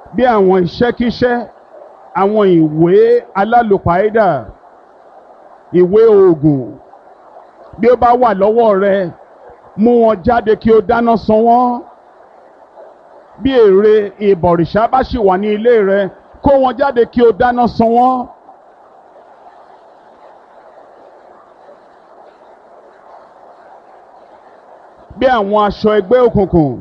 bí àwọn iṣẹ́kíṣẹ́ àwọn ìwé alálòpàídà ìwé oògùn bí ó bá wà lọ́wọ́ rẹ mú wọn jáde kí o dáná sun wọ́n bí èrè ìbọ̀rìṣà bá sì wà ní ilé rẹ kó wọn jáde kí o dáná sun wọ́n. bí àwọn aṣọ ẹgbẹ́ òkùnkùn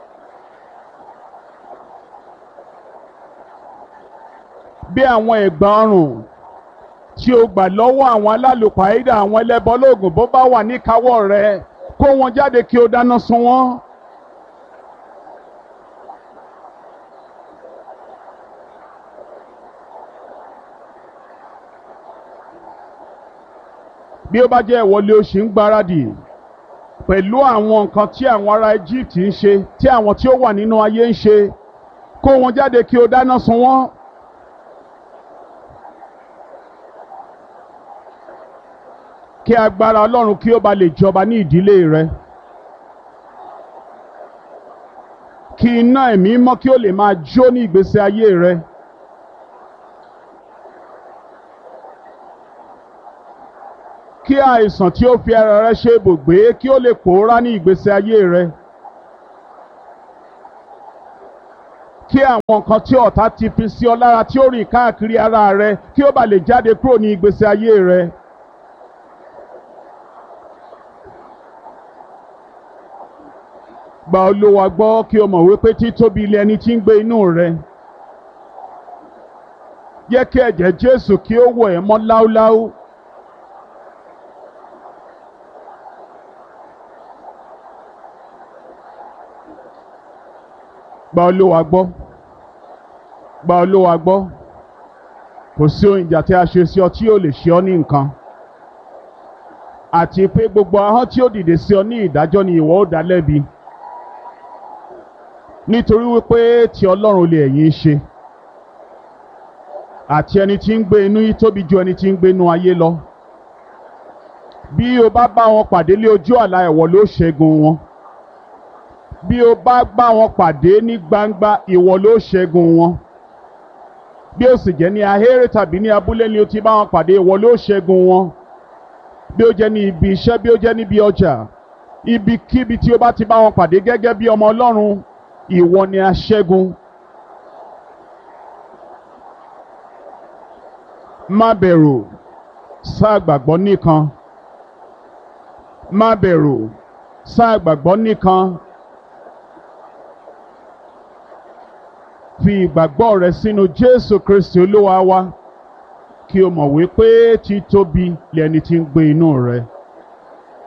bí àwọn ẹ̀gbà ọrùn tí o gbà lọ́wọ́ àwọn alálùpàídà àwọn ẹlẹ́bọlóògùn bó bá wà níkàáwọ́ rẹ kó wọn jáde kí o dáná sun wọ́n. bí ó bá jẹ́ ìwọlé oṣù ń gbáradì pẹ̀lú àwọn nǹkan tí àwọn ará Egypt ń ṣe tí àwọn tí ó wà nínú ayé ń ṣe kó wọn jáde kí o dáná sun wọ́n. kí agbára Ọlọ́run kí ó ba lè jọba ní ìdílé rẹ. kí iná ẹ̀mí mọ́ kí ó lè máa jó ní ìgbésí ayé rẹ. kí àìsàn tí ó fi ara rẹ ṣe ibùgbé kí ó lè pòórá ní ìgbésí ayé rẹ. kí àwọn nǹkan tí ọ̀tá ti fi sí ọ lára tí ó rìn káàkiri ara rẹ kí ó bá lè jáde kúrò ní ìgbésí ayé rẹ. gba Olúwa gbọ́ kí o mọ̀ wípé títóbi ilé ẹni tí ń gbé inú rẹ. jẹ́ kí ẹ̀jẹ̀ Jésù kí ó wọ̀ ẹ́ mọ́ láúláú. gba Olúwa gbọ́ gba Olúwa gbọ́ kò sí ohun ìjà tí a ṣe sí ọ tí yóò lè ṣe ọ ní nǹkan àti pé gbogbo ahọ́n tí ó dìde sí ọ ní ìdájọ́ ni ìwọ ó dá lẹ́bi nítorí wípé ti Ọlọ́run lè ẹ̀yin ṣe àti ẹni tí ń gbé inú yìí tóbi ju ẹni tí ń gbé inú ayé lọ bí o bá bá wọn pàdé lé ojú àlá ẹ̀wọ̀ ló ṣẹ́gun wọn bí o bá bá wọn pàdé ní gbangba ìwọ ló ṣẹ́gun wọn bí o sì jẹ́ ní ahéré tàbí ní abúlé ni o ti bá wọn pàdé ìwọ ló ṣẹ́gun wọn bí o jẹ́ ní ibi iṣẹ́ bí o jẹ́ níbi ọjà ibikíbi tí o bá ti bá wọn pàdé gẹ́gẹ́ bí ọmọ Ọlọ́run ìwọ ni aṣẹ́gun. má bẹ̀rù sáà gbàgbọ́ nìkan má bẹ̀rù sáà gbàgbọ́ nìkan. fi ìgbàgbọ́ rẹ sínú Jésù Kristi Olúwa wa kí o mọ̀ wípé títóbi lẹni tí ń gbé inú rẹ.